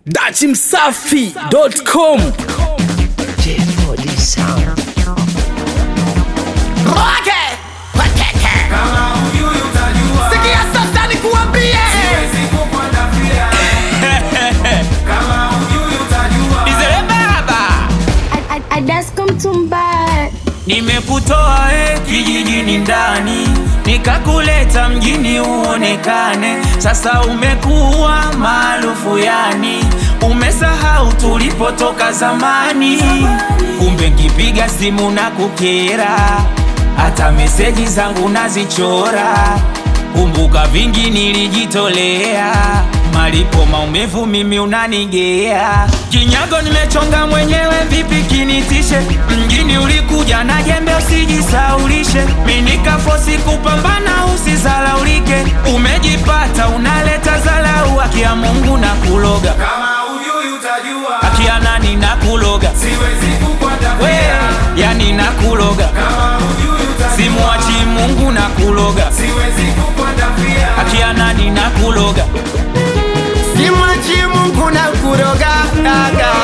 dachimsafi.com J4D Sound. Roge! Wateke! Sikia sasa nikuambie! Izere baba Adasko mtumba nimekutoa e kijijini ndani nikakuleta mjini uonekane sasa umekuwa maarufu yani umesahau tulipotoka zamani kumbe nkipiga simu na kukera hata meseji zangu nazichora kumbuka vingi nilijitolea malipo maumivu mimi unanigea kinyago nimechonga mwenyewe vipi kinitishe mjini ulikuja na jembe usijisaulishe minikafosi kupambana usizalaulike umejipata unaleta zalau akia mungu na kuloga kama ujui utajua akia nani na kuloga siwezi we kukwatapia yani na kuloga kama ujui utajua simwachi mungu na kuloga siwezi kukwatapia akia nani na kuloga Simwachi Mungu na kuroga gaga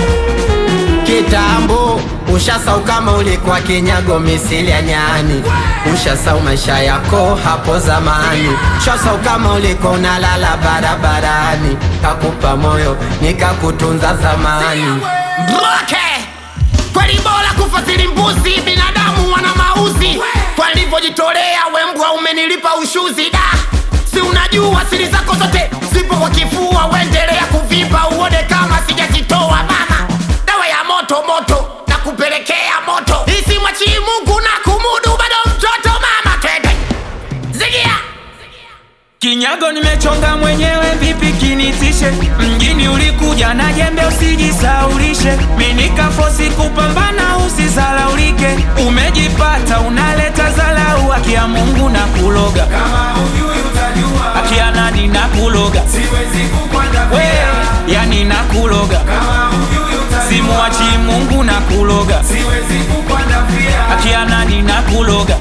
kitambo ushasau kama ulikuwa kinyago misili ya nyani ushasau maisha yako hapo zamani ushasau kama ulikuwa unalala barabarani kakupa moyo nikakutunza zamani Mroke! kweli bora kufasiri mbuzi binadamu wana mauzi kwa nilivyojitolea wembwa umenilipa ushuzi da si unajua siri zako zote zipo kwa kifua uendelea kuvimba uone kama sijazitoa mama dawa ya moto moto na kupelekea moto isimwachii mungu na kumudu bado mtoto mama twende zigia Kinyago nimechonga mwenyewe vipi kinitishe mjini ulikuja na jembe usijisaulishe minikafosi kupambana usizalaulike umejipata unaleta zalau akia mungu na kuloga kama ujui utajua akia nani na kuloga siwezi we kukwatapia yani na kuloga kama ujui utajua simwachi mungu na kuloga siwezi kukwatapia akia nani na kuloga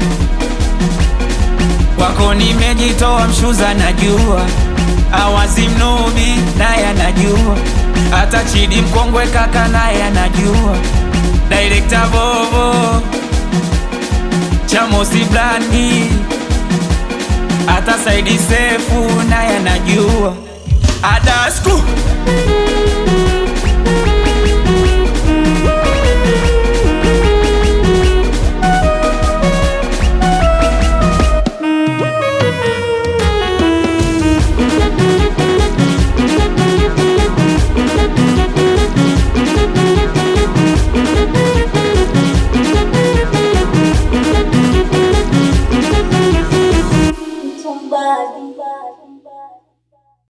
kwako nimejitoa mshuza najua awazi mnubi naye anajua hata chidi mkongwe kaka naye anajua direkta bobo chamosi blandi hata saidi sefu naye anajua adasku